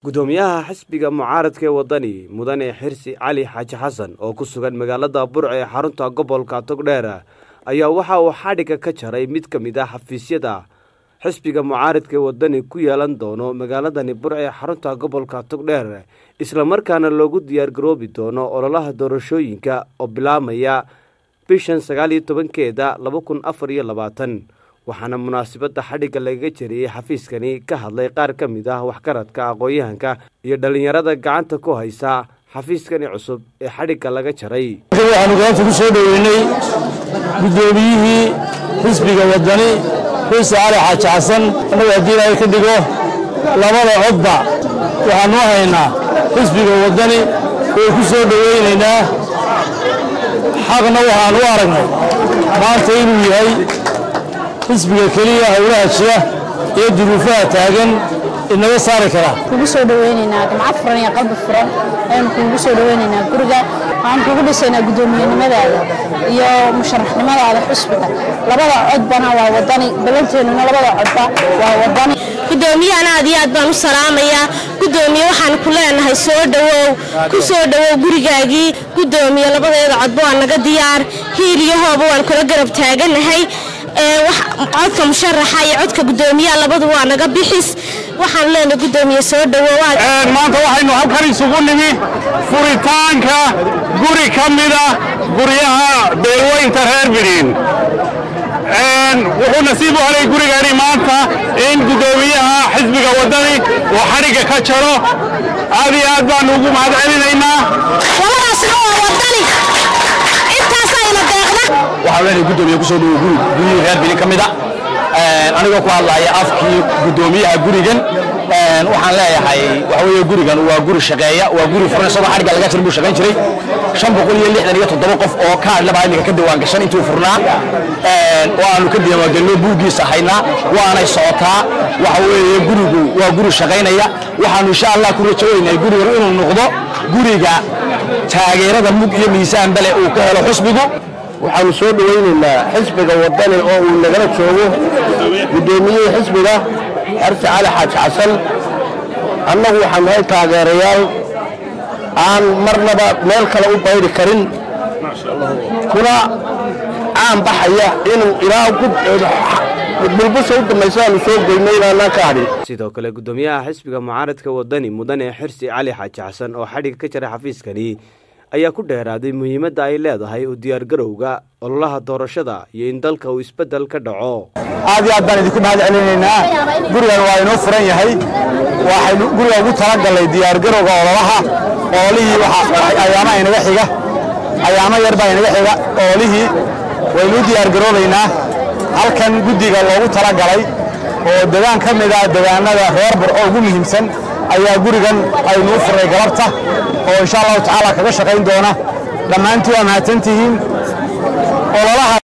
gudoomiyaha xisbiga mucaaradka ee wadani mudane xirsi cali xaaji xasan oo ku sugan magaalada burc ee xarunta gobolka togdheer ayaa waxa uu xadhigga ka jaray mid ka mid ah xafiisyada xisbiga mucaaradka ee wadani ku yeelan doono magaaladani burc ee xarunta gobolka togdheer islamarkaana loogu diyaargaroobi doono ololaha doorashooyinka oo bilaamaya bishan sagaal iyo tobankeeda laba kun afar iyo labaatan waxaana munaasabadda xadhigga lagaga jariyey xafiiskani ka hadlay qaar ka mid ah waxgaradka aqoon-yahanka iyo dhallinyarada gacanta ku haysa xafiiskani cusub ee xadhigga laga jaray waxaanu gacanta ku soo dhoweynay guddoomiyihii xisbiga wadani xirsi cali xaaji xasan annagu haddii ilaahay ka dhigo labada codba waxaanu haynaa xisbiga wadani way ku soo dhoweynaynaa xaqna waxaanu u aragnay maanta inuu yahay xisbiga keliya howlaha jira iyo duruufaha taagan inaga saari kara kugu soo dhaweynaynaa gamco furan iyo qalbi furan ayanu kuugu soo dhaweynaynaa guriga waxaan kugu dhisaynaa guddoomiyenimadaada iyo musharaxnimadaada xusbiga labada codbana waa wadani ballanteennuna labada codba waa wadani gudoomiyahan aad iyo aad baan u salaamayaa gudoomiye waxaan ku leenahay soo dhowow ku soo dhowow gurigaagii gudoomiye labadeeda codba waa naga diyaar hiil iyo hooba waan kula garab taaganahay codka musharaxa iyo codka gudoomiyaha labadu waa naga bixis waxaan leenahay gudoomiye soo dhowow maanta waxaynu halkan isugu nimi furitaanka guri ka mida guryaha beelweynta reer bidhiin wuxuu nasiib u helay gurigani maanta in gudoomiyaha xisbiga wadani uu xadhigga ka jaro aad iyo aad baanu ugu mahad celinaynaa labadaasna waa wadani intaasayna deeqda waxaan leenahay gudoomiye kusoo dhowo guri guryihii reer bidhiin ka mida anigoo ku hadlaya afkii gudoomiyaha gurigan waxaan leeyahay waxa weeye gurigan waa guri shaqeeya waa guri furan isagoo xadhigga laga jir buu shaqayn jiray shan boqol iyo lixdan iyo toddoba qof oo kaadh labaa iminka ka diwaan gashan intuu furnaa oo aanu ka diiwaangelino buuggiisa haynaa waanay socotaa waxa weeye gurigu waa guri shaqaynaya waxaanu insha allah ku rajoonaynaa gurigan inuu noqdo guriga taageerada mug iyo miisaan bale uu ka helo xusbigu waxaanu soo dhowaynaynaa xisbiga wadani oo uu nagala joogo guddoomiyihii xisbiga xersi cali xaaji xasan annagu waxaan nahay taageerayaal aan marnaba meel kale u bayri karin kuna caan baxaya inuu ilaa bulbusha u dambaysa aanu soo goyno inaanaan ka hadhin sidoo kale gudoomiyaha xisbiga mucaaradka wadani mudane xirsi cali xaaji xasan oo xadhigga ka jaray xafiiskani ayaa ku dheeraaday muhiimadda ay leedahay u diyaargarowga ololaha doorashada iyo in dalka uu isbeddel ka dhaco aad iyo aad baan idinku mahad celinaynaa gurigan waa inoo furan yahay waxaynu guriga ugu talagalnay diyaargarowga ololaha ololihii ayaamaha inaga xiga ayaamo yar baa inaga xiga ololihii waynu u diyaargaroobaynaa halkan guddiga loogu talagalay oo degaan ka mid ah degaanada reer bur oo ugu muhiimsan ayaa gurigan aynu u furnay galabta oo insha allahu tacaala kaga shaqayn doona dhammaantii waa mahadsantihiin ololaha